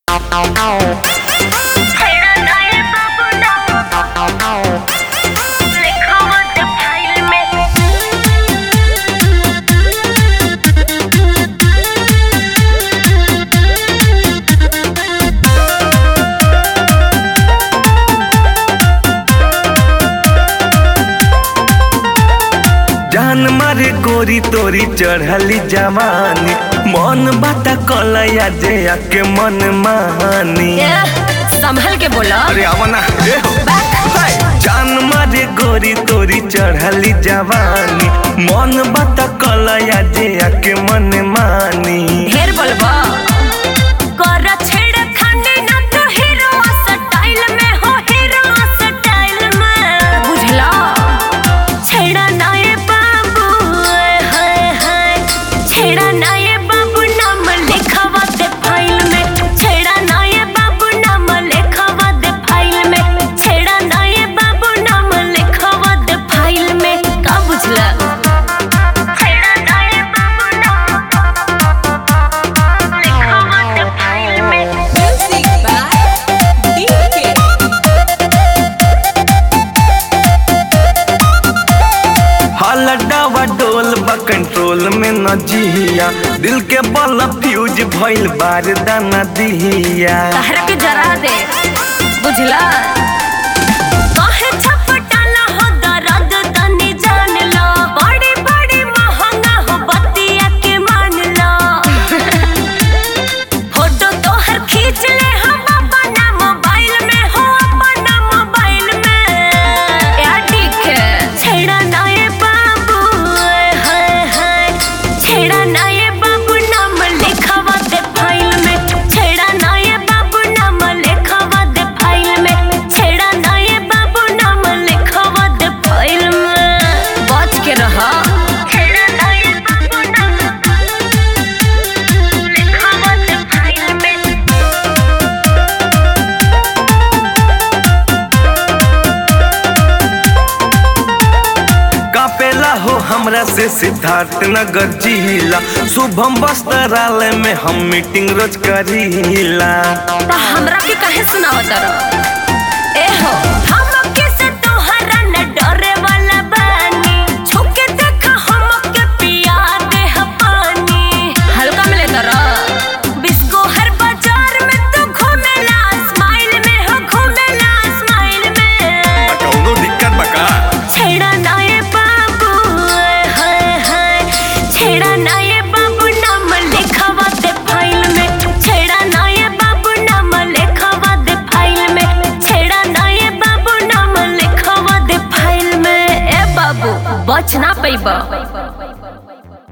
जान मारे गोरी तोरी चढ़ली जवानी मन बाता कलया जे आके मन मानी संभल के बोला अरे आवना ए हो हाय। जान मारे गोरी तोरी चढ़ली जवानी मन बाता कलया जे आके मन मानी ढेर बोलबा कर छेड़ खाने ना तो हीरो स्टाइल में हो हीरो स्टाइल में बुझला छेड़ा ना ये बाबू हाय हाय छेड़ा ना ये बाबू नाम लिखावा दे फाइल में छेड़ा ना ये बाबू नाम लिखावा दे फाइल में छेड़ा ना ये बाबू नाम लिखावा दे फाइल में का बुझला छेड़ा ना ये बाबू नाम लिखावा दे फाइल में Music by DK. हलडावा डोल बा कंट्रोल में न जिया दिल के बल फ्यूज भइल बार दाना दिया तहरा के जरा दे बुझला काहे छपटाला हो दर्द तनी जान लो बड़ी बड़ी महंगा हो बतिया के मान लो फोटो तोहर खींच ले हम अपना मोबाइल में हो अपना मोबाइल में यार ठीक है छेड़ा ना ये बाबू हाय हाय छेड़ा ना ये बाबू नाम लिखावा दे फाइल में छेड़ा ना ये बाबू नाम लिखावा दे फाइल में छेड़ा ना ये बाबू नाम लिखावा दे फाइल में बच के रहा छेड़ा ना ये बाबू नाम लिखावा दे फाइल में कापेला हो हमरा से सिद्धार्थ नगर जिला शुभम वस्त्रालय में हम मीटिंग रोज करीला ता हमरा के काहे सुनावत रह ए हो हम के से तोहरा न डरे वाला बानी छुके देखा हम के पिया दे ह पानी हल्का में ले तरह बिस्को हर बाजार में तू घूमेला स्माइल में हो घूमेला स्माइल में कौनो दिक्कत बका छेड़ा ना ये बाबू हाय हाय छेड़ा ना ये बाबू नाम लिखावा दे फाइल में छेड़ा ना ये बाबू नाम लिखावा दे फाइल में छेड़ा ना ये बाबू नाम लिखावा दे फाइल में ए बाबू बच ना पैबा